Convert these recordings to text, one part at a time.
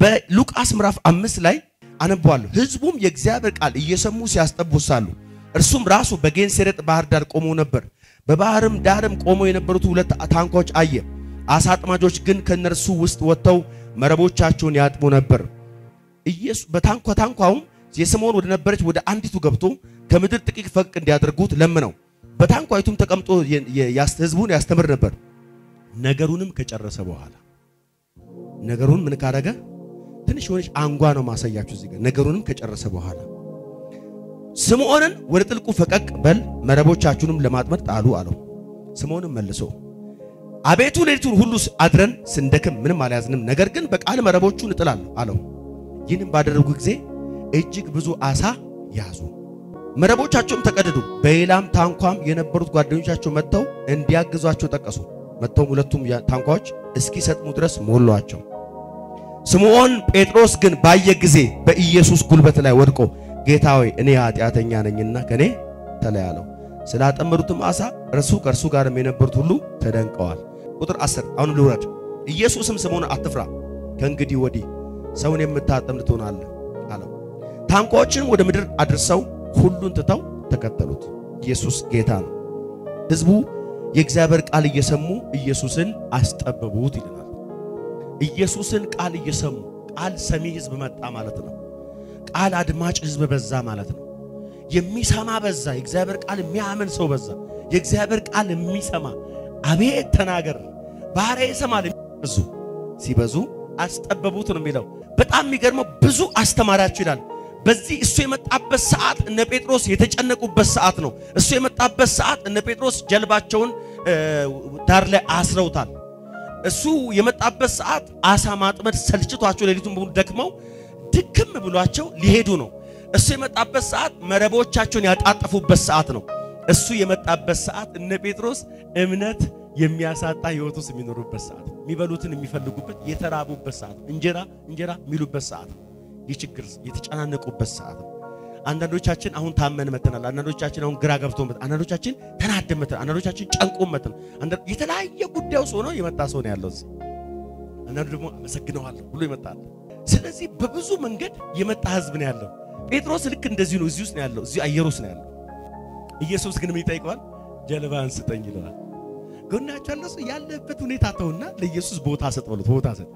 በሉቃስ ምዕራፍ አምስት ላይ አነበዋለሁ። ሕዝቡም የእግዚአብሔር ቃል እየሰሙ ሲያስጠቡ ሳሉ እርሱም ራሱ በጌንሴሬጥ ባህር ዳር ቆሞ ነበር። በባህርም ዳርም ቆመው የነበሩት ሁለት ታንኳዎች አየ። አሳ አጥማጆች ግን ከእነርሱ ውስጥ ወጥተው መረቦቻቸውን ያጥቡ ነበር። ኢየሱስ በታንኳ ታንኳውም የስምዖን ወደ ነበረች ወደ አንዲቱ ገብቶ ከምድር ጥቂት ፈቅ እንዲያደርጉት ለምነው በታንኳይቱም ተቀምጦ ህዝቡን ያስተምር ነበር። ነገሩንም ከጨረሰ በኋላ ነገሩን ምን ካረገ ትንሽ የሆነች አንጓ ነው ማሳያችሁ እዚህ ጋር። ነገሩንም ከጨረሰ በኋላ ስምዖንን ወደ ጥልቁ ፈቀቅ በል መረቦቻችሁንም ለማጥመድ ጣሉ አለው። ስምዖንም መልሶ አቤቱ ሌሊቱን ሁሉ አድረን ስንደክም ምንም አልያዝንም፣ ነገር ግን በቃል መረቦቹን እጥላለሁ አለው። ይህንም ባደረጉ ጊዜ እጅግ ብዙ አሳ ያዙ፣ መረቦቻቸውም ተቀደዱ። በሌላም ታንኳም የነበሩት ጓደኞቻቸው መጥተው እንዲያግዟቸው ጠቀሱ። መጥተውም ሁለቱም ታንኳዎች እስኪሰጥሙ ድረስ ሞሏቸው። ስምዖን ጴጥሮስ ግን ባየ ጊዜ በኢየሱስ ጉልበት ላይ ወድቆ ጌታ ሆይ እኔ ኃጢአተኛ ነኝና ከኔ ተለይ አለው። ስላጠመዱትም አሳ እርሱ ከእርሱ ጋርም የነበሩት ሁሉ ተደንቀዋል። ቁጥር 10 አሁን ልውረድ። ኢየሱስም ስምዖን አትፍራ፣ ከእንግዲህ ወዲህ ሰውን የምታጠምድ ትሆናለህ አለው። ታንኳዎችንም ወደ ምድር አድርሰው ሁሉን ትተው ተከተሉት። ኢየሱስ ጌታ ነው። ሕዝቡ የእግዚአብሔር ቃል እየሰሙ ኢየሱስን አስጠበቡት ይለናል። ኢየሱስን ቃል እየሰሙ ቃል ሰሚ ሕዝብ መጣ ማለት ነው። ቃል አድማጭ ሕዝብ በዛ ማለት ነው። የሚሰማ በዛ። የእግዚአብሔር ቃል የሚያምን ሰው በዛ። የእግዚአብሔር ቃል የሚሰማ አቤት ተናገር ባሪያ ይሰማል። ብዙ ሲበዙ አስጠበቡት ነው የሚለው። በጣም የሚገርመው ብዙ አስተማሪያቸው ይላል። በዚህ እሱ የመጣበት ሰዓት እነ ጴጥሮስ የተጨነቁበት ሰዓት ነው። እሱ የመጣበት ሰዓት እነ ጴጥሮስ ጀልባቸውን ዳር ላይ አስረውታል። እሱ የመጣበት ሰዓት አሳ ማጥመድ ሰልችቷቸው ሌሊቱን በሙሉ ደክመው ድክም ብሏቸው ሊሄዱ ነው። እሱ የመጣበት ሰዓት መረቦቻቸውን ያጣጠፉበት ሰዓት ነው። እሱ የመጣበት ሰዓት እነ ጴጥሮስ እምነት የሚያሳጣ ሕይወት ውስጥ የሚኖሩበት ሰዓት፣ የሚበሉትን የሚፈልጉበት የተራቡበት ሰዓት፣ እንጀራ እንጀራ የሚሉበት ሰዓት ነው። የችግር የተጨናነቁበት ሰዓት ነው። አንዳንዶቻችን አሁን ታመን መተናል። አንዳንዶቻችን አሁን ግራ ገብቶ መተናል። አንዳንዶቻችን ተናደን መተናል። አንዳንዶቻችን ጨንቆ መተናል። የተለያየ ጉዳይ ውስጥ ሆኖ የመጣ ሰው ነው ያለው እዚህ። አንዳንዱ ደግሞ አመሰግነዋለሁ ብሎ ይመጣል። ስለዚህ በብዙ መንገድ የመጣ ህዝብ ነው ያለው። ጴጥሮስ ልክ እንደዚህ ነው። እዚህ ውስጥ ነው ያለው። እዚህ አየር ውስጥ ነው ያለው። ኢየሱስ ግን ምን ይጠይቀዋል? ጀልባህን ስጠኝ ይለዋል። ጎናቸው ያለ ሰው ያለበት ሁኔታ ተውና ለኢየሱስ ቦታ ሰጥ በሉት። ቦታ ሰጥ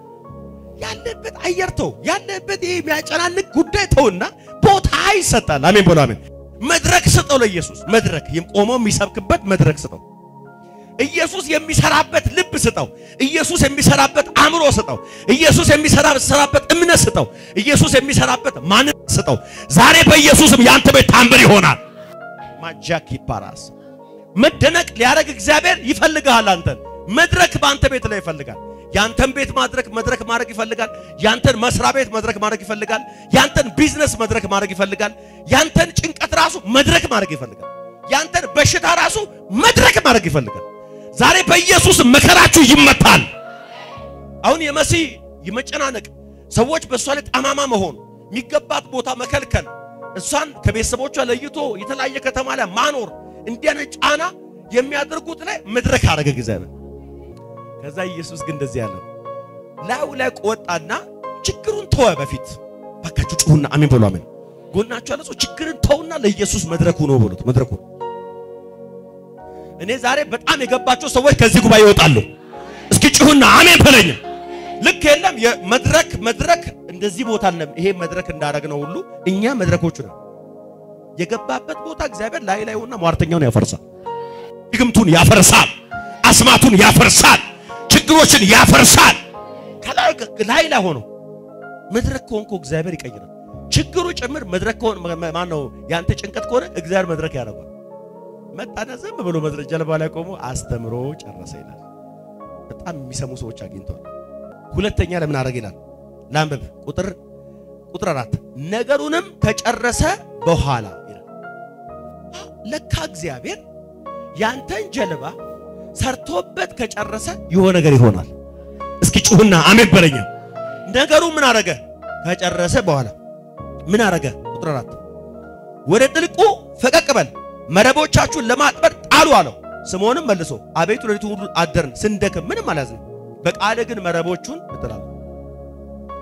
ያለበት አየር ተው፣ ያለበት ይሄ የሚያጨናንቅ ጉዳይ ተውና ቦታ ይሰጣል። አሜን በሉ አሜን። መድረክ ስጠው ለኢየሱስ መድረክ ቆመው የሚሰብክበት መድረክ ስጠው። ኢየሱስ የሚሰራበት ልብ ስጠው። ኢየሱስ የሚሰራበት አእምሮ ስጠው። ኢየሱስ የሚሰራበት እምነት ስጠው። ኢየሱስ የሚሰራበት ማንነት ስጠው። ዛሬ በኢየሱስም ያንተ ቤት ታምር ይሆናል። ማጃክ ይባራስ መደነቅ ሊያደርግ እግዚአብሔር ይፈልጋል። አንተን መድረክ በአንተ ቤት ላይ ይፈልጋል። ያንተን ቤት ማድረክ መድረክ ማድረግ ይፈልጋል። ያንተን መስሪያ ቤት መድረክ ማድረግ ይፈልጋል። ያንተን ቢዝነስ መድረክ ማድረግ ይፈልጋል። ያንተን ጭንቀት ራሱ መድረክ ማድረግ ይፈልጋል። ያንተን በሽታ ራሱ መድረክ ማድረግ ይፈልጋል። ዛሬ በኢየሱስ መከራችሁ ይመታል። አሁን የመሲህ የመጨናነቅ ሰዎች በእሷ ላይ ጠማማ መሆን የሚገባት ቦታ መከልከል እሷን ከቤተሰቦቿ ለይቶ የተለያየ ከተማ ላይ ማኖር እንዲያነ ጫና የሚያደርጉት ላይ መድረክ አደረገ እግዚአብሔር። ከዛ ኢየሱስ ግን እንደዚህ ያለው ላዩ ላይ ቆጣና ችግሩን ተወ። በፊት ባካችሁ ጩሁና አሜን በሉ። አሜን ጎናችሁ ያለ ሰው ችግርን ተውና ለኢየሱስ መድረኩ ነው በሉት። መድረኩ እኔ ዛሬ በጣም የገባቸው ሰዎች ከዚህ ጉባኤ ይወጣሉ። እስኪ ጩሁና አሜን በለኝ። ልክ የለም የመድረክ መድረክ እንደዚህ ቦታ አለ። ይሄ መድረክ እንዳደረግነው ሁሉ እኛ መድረኮቹ ነው የገባበት ቦታ እግዚአብሔር ላይ ላይ ሆና ሟርተኛውን ያፈርሳል፣ ድግምቱን ያፈርሳል፣ አስማቱን ያፈርሳል፣ ችግሮችን ያፈርሳል። ከላይ ላይ ላይ ሆኖ መድረክ ከሆንኩ እግዚአብሔር ይቀይራል። ችግሩ ጭምር መድረክ ከሆነ ማን ነው ያንተ ጭንቀት ከሆነ እግዚአብሔር መድረክ ያደርጋል። መጣና ዝም ብሎ መድረክ ጀልባ ላይ ቆሞ አስተምሮ ጨረሰ ይላል። በጣም የሚሰሙ ሰዎች አግኝተዋል። ሁለተኛ ለምን አደረገ ይላል ላንብብ ቁጥር ቁጥር አራት ነገሩንም ከጨረሰ በኋላ ይላል። ለካ እግዚአብሔር ያንተን ጀልባ ሰርቶበት ከጨረሰ የሆነ ነገር ይሆናል። እስኪ ጩሁና አሜን በለኛ። ነገሩ ምን አረገ? ከጨረሰ በኋላ ምን አረገ? ቁጥር አራት ወደ ጥልቁ ፈቀቅ በል መረቦቻችሁን ለማጥመድ ጣሉ አለው። ስምዖንም መልሶ አቤቱ ሌሊቱን ሁሉ አደርን ስንደክም ምንም አልያዝንም፣ በቃልህ ግን መረቦቹን እጥላለሁ።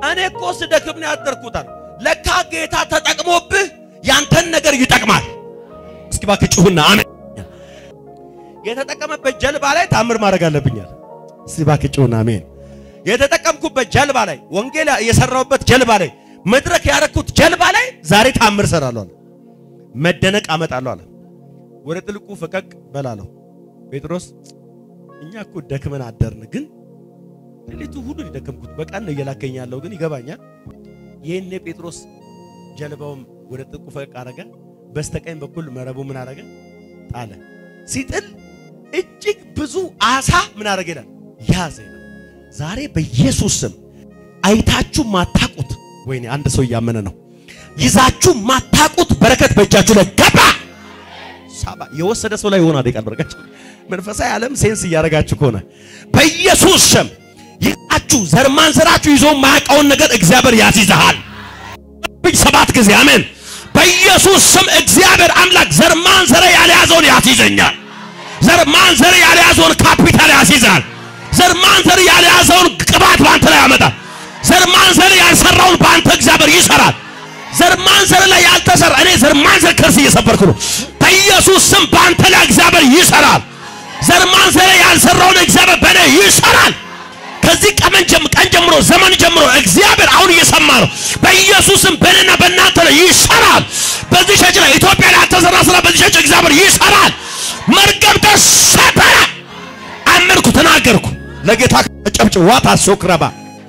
እኔ እኮ ስደክም ነው ያደርኩታል። ለካ ጌታ ተጠቅሞብህ ያንተን ነገር ይጠቅማል። እስኪ እባክህ ጩሁና አሜን። የተጠቀመበት ጀልባ ላይ ታምር ማድረግ አለብኛል። እስኪ እባክህ ጩሁና አሜን። የተጠቀምኩበት ጀልባ ላይ ወንጌል የሰራሁበት ጀልባ ላይ መድረክ ያረኩት ጀልባ ላይ ዛሬ ታምር እሰራለሁ አለ። መደነቅ አመጣለሁ አለ። ወደ ጥልቁ ፈቀቅ በላለሁ። ጴጥሮስ እኛ እኮ ደክመን አደርን፣ ግን ሌሊቱ ሁሉ የደከምኩት በቀን ነው እየላከኝ ያለው ግን ይገባኛል። ይህኔ ጴጥሮስ ጀልባውም ወደ ጥልቁ ፈቀቅ አረገ። በስተቀኝ በኩል መረቡ ምን አረገ? ጣለ። ሲጥል እጅግ ብዙ አሳ ምን አረገ ይላል ያዘ ይላል። ዛሬ በኢየሱስ ስም አይታችሁ ማታቁት፣ ወይኔ አንድ ሰው እያመነ ነው። ይዛችሁ ማታቁት በረከት በእጃችሁ ላይ ገባ። ሳባ የወሰደ ሰው ላይ ይሆናል ቃል በረከት። መንፈሳዊ ዓለም ሴንስ እያደረጋችሁ ከሆነ በኢየሱስ ስም ይዛችሁ ዘር ማንዘራችሁ ይዞ የማያውቀውን ነገር እግዚአብሔር ያስይዝሃል። ሰባት ጊዜ አሜን። በኢየሱስ ስም እግዚአብሔር አምላክ ዘር ማንዘር ያልያዘውን ያስይዘኛል። ዘር ማንዘር ያልያዘውን ካፒታል ያስይዛል። ዘር ማንዘር ያልያዘውን ቅባት በአንተ ላይ ያመጣል። ዘር ማንዘር ያልሰራውን በአንተ እግዚአብሔር ይሰራል። ዘር ማንዘር ላይ ያልተሰራ እኔ ዘር ማንዘር ከርስ እየሰበርኩ ነው። በኢየሱስ ስም በአንተ ላይ እግዚአብሔር ይሰራል። ዘር ማንዘር ያልሰራውን እግዚአብሔር በእኔ ይሰራል። ከዚህ ቀን ቀን ጀምሮ ዘመን ጀምሮ እግዚአብሔር አሁን እየሰማ ነው። በኢየሱስም በእኔና በእናንተ ላይ ይሰራል። በዚህ ሸጭ ላይ ኢትዮጵያ ላይ ያልተሰራ ስራ በዚህ ሸጭ እግዚአብሔር ይሰራል። መርገም ተሰበረ። አመንኩ፣ ተናገርኩ። ለጌታ ጨብጭ ዋታ ሶክረባ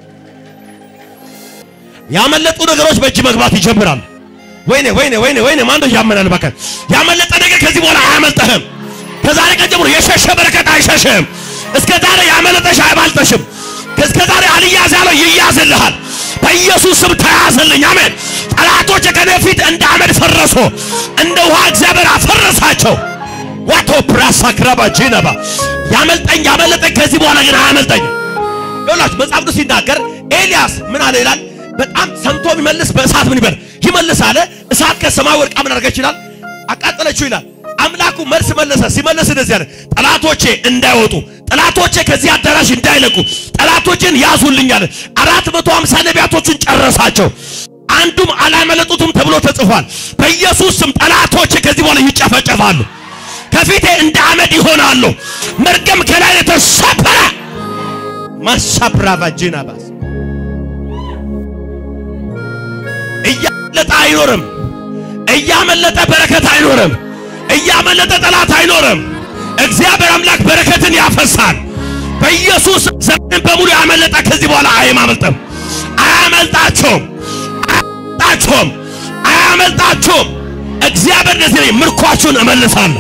ያመለጡ ነገሮች በእጅ መግባት ይጀምራል። ወይኔ ወይኔ ወይኔ ወይኔ ማን ነው ያመናል? በቃ ያመለጠ ነገር ከዚህ በኋላ አያመልጥህም። ከዛሬ ቀን ጀምሮ የሸሸ በረከት አይሸሽህም። እስከ ዛሬ ያመለጠሽ አይባልጠሽም። እስከ ዛሬ አልያዝ ያለው ይያዝልሃል። በኢየሱስ ስም ተያዘልኝ። አሜን። ጠላቶች ከኔ ፊት እንደ አመድ ፈረሶ እንደ ውሃ እግዚአብሔር አፈረሳቸው። ዋቶ ፕራሳ ክራባ ጂነባ ያመልጠኝ ያመለጠኝ ከዚህ በኋላ ግን አያመልጠኝ። ይኸውላችሁ መጽሐፍ ቅዱስ ሲናገር ኤልያስ ምን አለ ይላል በጣም ሰምቶ የሚመልስ በእሳት ምን ይበል ይመልስ አለ። እሳት ከሰማይ ወርቃ ምን አድርገች ይላል አቃጠለችው ይላል። አምላኩ መልስ መለሰ። ሲመልስ እንደዚህ አለ፣ ጠላቶቼ እንዳይወጡ፣ ጠላቶቼ ከዚህ አዳራሽ እንዳይለቁ፣ ጠላቶችን ያዙልኝ አለ። አራት መቶ ሃምሳ ነቢያቶችን ጨረሳቸው፣ አንዱም አላመለጡትም ተብሎ ተጽፏል። በኢየሱስ ስም ጠላቶቼ ከዚህ በኋላ ይጨፈጨፋሉ፣ ከፊቴ እንደ አመድ ይሆናሉ። መርገም ከላይ የተሰበረ ማሳብራቫ ጂናባስ እያመለጠ አይኖርም። እያመለጠ በረከት አይኖርም። እያመለጠ ጠላት አይኖርም። እግዚአብሔር አምላክ በረከትን ያፈሳል። በኢየሱስ ዘመን በሙሉ ያመለጠ ከዚህ በኋላ አያመልጥም። አያመልጣቸውም፣ አያመልጣቸውም፣ አያመልጣቸውም። እግዚአብሔር እንደዚህ ነው፣ ምርኳችሁን እመልሳለሁ።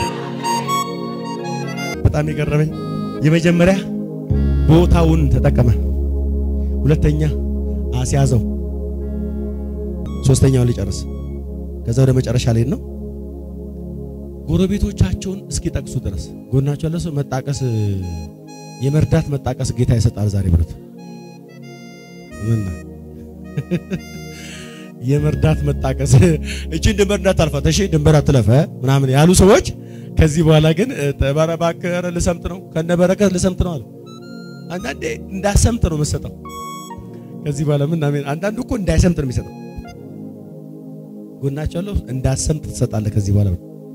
በጣም የገረመኝ የመጀመሪያ ቦታውን ተጠቀመ፣ ሁለተኛ አስያዘው ሶስተኛውን ሊጨርስ ከዛ ወደ መጨረሻ ላይ ነው። ጎረቤቶቻቸውን እስኪጠቅሱ ድረስ ጎናቸው ያለ ሰው መጣቀስ የመርዳት መጣቀስ ጌታ ይሰጣል ዛሬ ብሉት። ምን የመርዳት መጣቀስ እቺን ድንበር እንዳታልፋት፣ እሺ ድንበር አትለፈ ምናምን ያሉ ሰዎች ከዚህ በኋላ ግን ተባረባከረ ልሰምጥ ነው ከነ በረከት ልሰምጥ ነው አሉ። አንዳንዴ እንዳሰምጥ ነው የምትሰጠው። ከዚህ በኋላ ምን አሜን። አንዳንዱ እኮ እንዳይሰምጥ ነው የሚሰጠው ጎናቸው ያለው እንዳሰምጥ ትሰጣለህ። ከዚህ በኋላ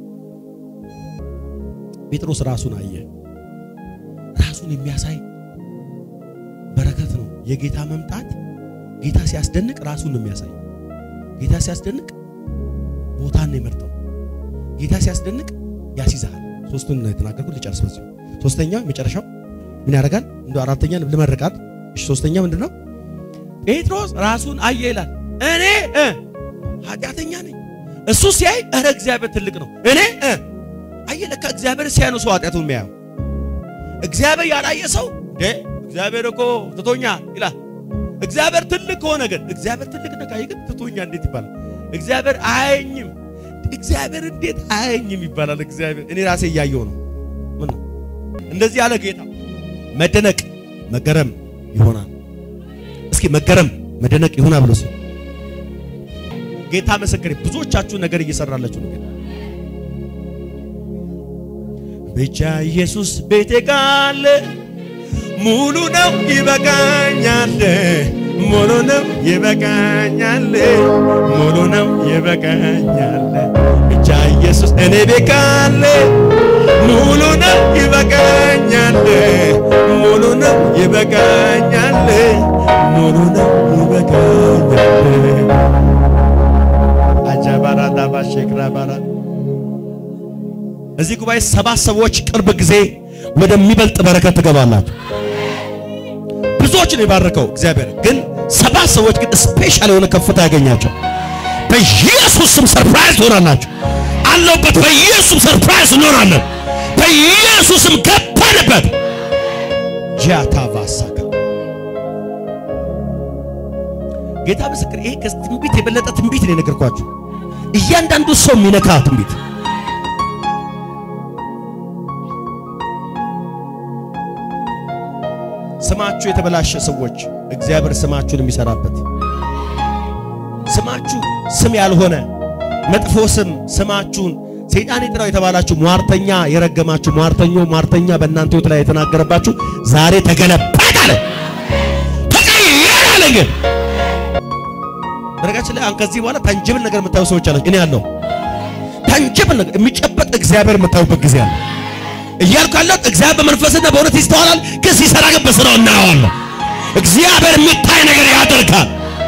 ጴጥሮስ ራሱን አየ። ራሱን የሚያሳይ በረከት ነው የጌታ መምጣት። ጌታ ሲያስደንቅ ራሱን ነው የሚያሳይ። ጌታ ሲያስደንቅ ቦታን ነው የመርጠው። ጌታ ሲያስደንቅ ያስይዛል። ሶስቱን ነው የተናገርኩት። ልጨርስ በዚህ ሶስተኛው መጨረሻው ምን ያደርጋል? እንደ አራተኛ ልመርቃት። እሺ ሶስተኛ ምንድን ነው? ጴጥሮስ ራሱን አየ ይላል። እኔ ኃጢአተኛ ነኝ። እሱ ሲያይ እረ እግዚአብሔር ትልቅ ነው። እኔ አየ ለካ እግዚአብሔር ሲያይ ነው ሰው ኃጢአቱን የሚያየው። እግዚአብሔር ያላየ ሰው ደ እግዚአብሔር እኮ ትቶኛ ይላል። እግዚአብሔር ትልቅ ከሆነ ግን እግዚአብሔር ትልቅ ነው ካየ ግን ትቶኛ እንዴት ይባላል? እግዚአብሔር አያየኝም። እግዚአብሔር እንዴት አያየኝም ይባላል? እግዚአብሔር እኔ ራሴ እያየው ነው። ምን እንደዚህ ያለ ጌታ መደነቅ መገረም ይሆናል። እስኪ መገረም መደነቅ ይሆናል ብሎ ሲል ጌታ መሰከረ። ብዙዎቻችሁ ነገር እየሰራላችሁ ነው። ብቻ ኢየሱስ ቤቴ ካለ ሙሉ ነው ይበቃኛል፣ ሙሉ ነው ይበቃኛል፣ ሙሉ ነው ይበቃኛል። ብቻ ኢየሱስ እኔ ቤት ካለ ሙሉ ነው ይበቃኛል፣ ሙሉ ነው ይበቃኛል፣ ሙሉ ነው ይበቃኛል። አጃባራ ዳባ ሼክራ ባራ እዚህ ጉባኤ ሰባት ሰዎች ቅርብ ጊዜ ወደሚበልጥ በረከት ትገባላችሁ። ብዙዎች ነው የባረከው እግዚአብሔር፣ ግን ሰባት ሰዎች ግን ስፔሻል የሆነ ከፍታ ያገኛቸው። በኢየሱስ ስም ሰርፕራይዝ ትሆናላችሁ። አለውበት በኢየሱስ ሰርፕራይዝ እንሆናለን። በኢየሱስ ስም ገባንበት። ጃታቫሳካ ጌታ ምስክር፣ ይሄ ከዚህ ትንቢት የበለጠ ትንቢት ነው የነገርኳችሁ። እያንዳንዱ ሰው የሚነካ ትንቢት ስማችሁ የተበላሸ ሰዎች እግዚአብሔር ስማችሁን የሚሰራበት ስማችሁ ስም ያልሆነ መጥፎ ስም ስማችሁን ሰይጣን ይጥራው የተባላችሁ ሟርተኛ የረገማችሁ ሟርተኞ ሟርተኛ በእናንተ ሕይወት ላይ የተናገረባችሁ ዛሬ ተገለበጠ አለ ተቀየረ አለ። ግን በነገራችን ላይ አሁን ከዚህ በኋላ ተንጅብል ነገር የምታዩ ሰዎች አላችሁ። እኔ ያለው ተንጅብል ነገር የሚጨበጥ እግዚአብሔር የምታዩበት ጊዜ አለ እያልኩ ያለሁት እግዚአብሔር በመንፈስና በእውነት ይስተዋላል፣ ግን ሲሰራ ግን በስራው እናየዋለን። እግዚአብሔር የሚታይ ነገር ያደርጋል።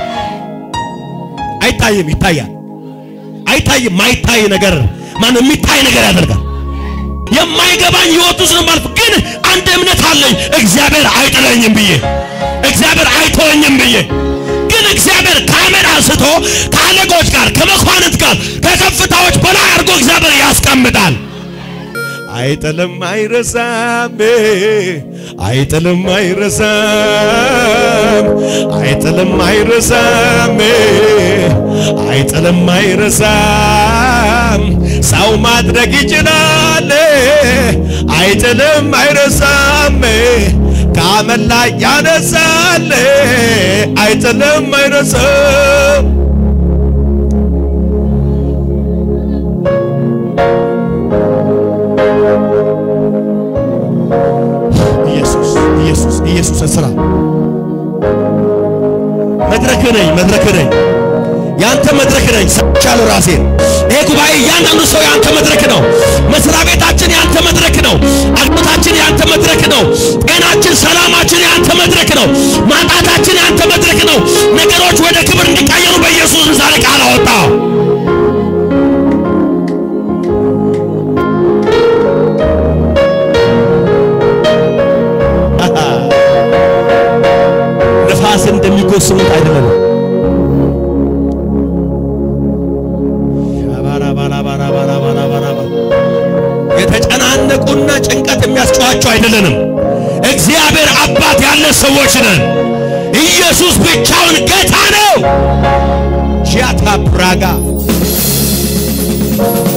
አይታይም፣ ይታያል። አይታይም፣ ማይታይ ነገር ማን የሚታይ ነገር ያደርጋል። የማይገባኝ ህይወት ውስጥ ነው ማለት ግን አንድ እምነት አለኝ፣ እግዚአብሔር አይጥለኝም ብዬ እግዚአብሔር አይተወኝም ብዬ ግን እግዚአብሔር ካሜራ አንስቶ ከአለቆች ጋር ከመኳንንት ጋር ከከፍታዎች በላይ አድርጎ እግዚአብሔር ያስቀምጣል። አይጥልም አይረሳም፣ አይጥልም አይረሳም፣ አይጥልም አይረሳም፣ አይጥልም አይረሳም። ሰው ማድረግ ይችላል። አይጥልም አይረሳም፣ ከአመድ ላይ ያነሳል። አይጥልም አይረሳም። ኢየሱስ ኢየሱስ ኢየሱስ ስራ መድረክ ነኝ መድረክ ነኝ ያንተ መድረክ ነኝ ሰቻለሁ ራሴን ይሄ ጉባኤ እያንዳንዱ ሰው ያንተ መድረክ ነው መስሪያ ቤታችን ያንተ መድረክ ነው አግቦታችን ያንተ መድረክ ነው ጤናችን ሰላማችን ያንተ መድረክ ነው ማጣታችን ያንተ መድረክ ነው ነገሮች ወደ ክብር እንዲቀየሩ በኢየሱስ ዛሬ ቃል አወጣው ነፋስ እንደሚጎስሙት አይደለም። የተጨናነቁና ጭንቀት የሚያስጨዋቸው አይደለንም። እግዚአብሔር አባት ያለ ሰዎች ነን። ኢየሱስ ብቻውን ጌታ ነው። ጃታ ብራጋ